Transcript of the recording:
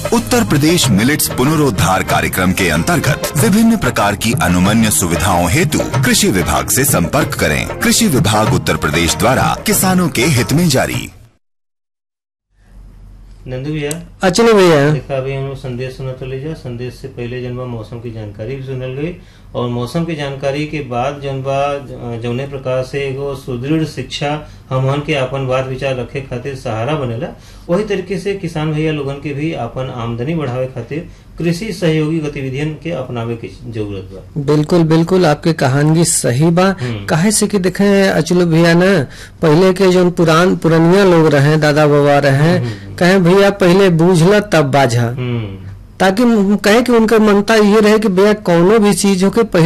उत्तर प्रदेश millets पुनरोद्धार कार्यक्रम के अंतर्गत विभिन्न प्रकार की अनुमन्य सुविधाओं हेतु कृषि विभाग से संपर्क करें कृषि विभाग उत्तर प्रदेश द्वारा किसानों के हित में जारी नंदू भैया अचले भैया देखा अभी हम लोग संदेश सुना चले जा संदेश से पहले जन बा मौसम की जानकारी भी सुनल गई और मौसम की जानकारी के बाद जन बा ज- जौने प्रकार से एगो सुदृढ़ शिक्षा हमहन के अपन बात विचार रखे खातिर सहारा बनेला वही तरीके से किसान भैया लोगन के भी अपन आमदनी बढ़ावे खातिर कृषि सहयोगी गतिविधियन के अपनावे की जरूरत बा बिल्कुल बिल्कुल आपके कहानगी सही बा हम्म। काहे से कि देखे अचलू भैया ना पहले के जो पुरान पुरनिया लोग रहे दादा बाबा रहे कहे भैया पहले बूझला तब बाझा हम्म ताकि कहे कि उनका मनता ये रहे कि भैया कौनो भी चीज हो के पहले